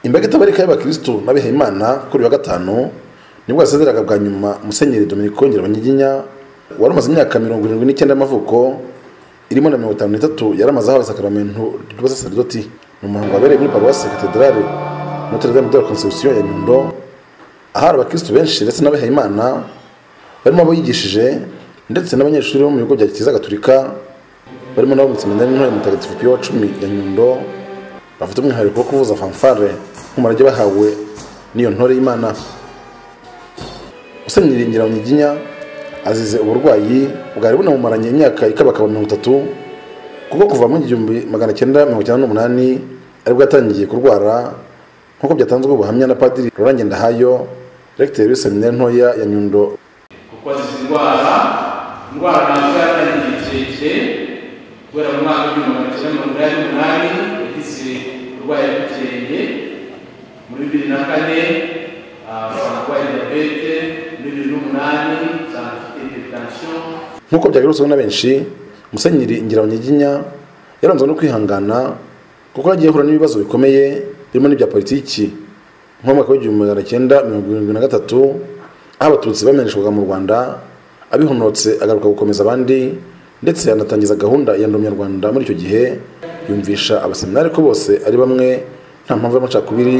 imbaga itabarika y'abakirisitu n'abihaye imana kuri uyu wa gatanu nibwo yasezeraga bwa nyuma musenyeri Dominic Kongera Banyiginya wari umaze imyaka mirongo irindwi n'icyenda y'amavuko irimo na mirongo itanu n'itatu yaramaze ahawe isakaramentu ry'ubusaserdoti ni umuhango wabereye muri paruwasi katedarale notre dame de la conception ya nyundo ahari abakirisitu benshi ndetse n'abihaye imana barimo abo yigishije ndetse n'abanyeshuri bo mu bigo bya kiliziya gatolika barimo nabo mu seminari ntoya mutagatifu piyo wa cumi ya nyundo bafite umwihariko wo kuvuza fanfare nk'umurage bahawe n'iyo ntore y'imana usenyiringira mu nyiginya azize uburwayi bwari bunamumaranye imyaka ikabakaba mirongo itatu kuko kuva mu igihumbi magana cyenda mirongo icyenda n'umunani aribwo yatangiye kurwara nk'uko byatanzwe ubuhamya na padiri Laurent Ndahayo regiteri w'iseminari ntoya ya nyundo kuko azize indwara indwara ntabwo yaratangiye igihe kirekire kubera mu mwaka w'igihumbi magana cyenda mirongo inani n'umunani yagize uburwayi bw'ikirenge muri bibiri na kane asanga arwaye diyabete muri bibiri n'umunani asanga afite hypertension nk'uko byagarutsweho na benshi musenyeri ingirabanyiginya yaranzwe no kwihangana kuko yagiye ahura n'ibibazo bikomeye birimo n'ibya politiki nko mu mwaka w'igihumbi magana cyenda mirongo irindwi na gatatu aho abatutsi bamenyeshwaga mu rwanda abihonotse agaruka gukomeza abandi ndetse anatangiza gahunda ya ndomyarwanda muri icyo gihe yumvisha abaseminari ko bose ari bamwe nta mpamvu y'amacakubiri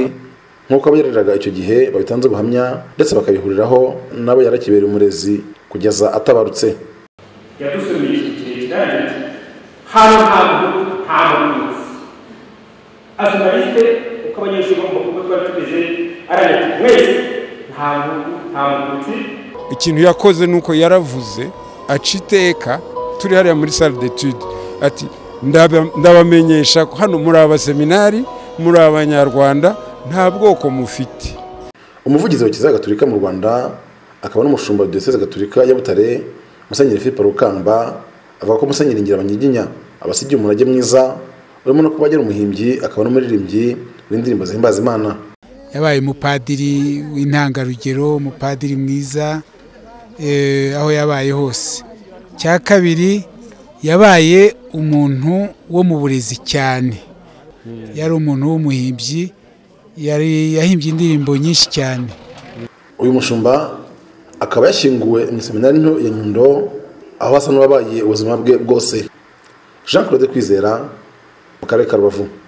nk'uko abo yareraga icyo gihe babitanze ubuhamya ndetse bakabihuriraho nabo yarakibereye umurezi kugeza atabarutse yadusomeye igihe kirekire agira ati hano ntabwo ntabwo nzi ajonaliste uko abanyeshuri bo mu bigo twari tumeze aragira ati mwese nta muntu nta mututsi ikintu yakoze ni uko yaravuze aca iteka turi hariya muri sale detude ati "Ndaba- ndabamenyesha ko hano muri abaseminari muri abanyarwanda nta bwoko mufite umuvugizi wa kiliziya gatolika mu rwanda akaba n'umushumba wa diyoseze gatolika ya butare musenyeri philippe rukamba avuga ko musenyeri ngirabanyiginya abasigiye umurage mwiza urimo no kuba agera umuhimbyi akaba n'umuririmbyi w'indirimbo zihimbaza imana yabaye umupadiri w'intangarugero umupadiri mwiza eh, aho yabaye hose cya kabiri yabaye umuntu wo mu burezi cyane yari umuntu w'umuhimbyi yari yahimbye indirimbo nyinshi cyane uyu mushumba akaba yashyinguwe mu seminari nto ya nyundo aho asa n'uwabaye ubuzima bwe bwose jean claude kwizera mu karere ka rubavu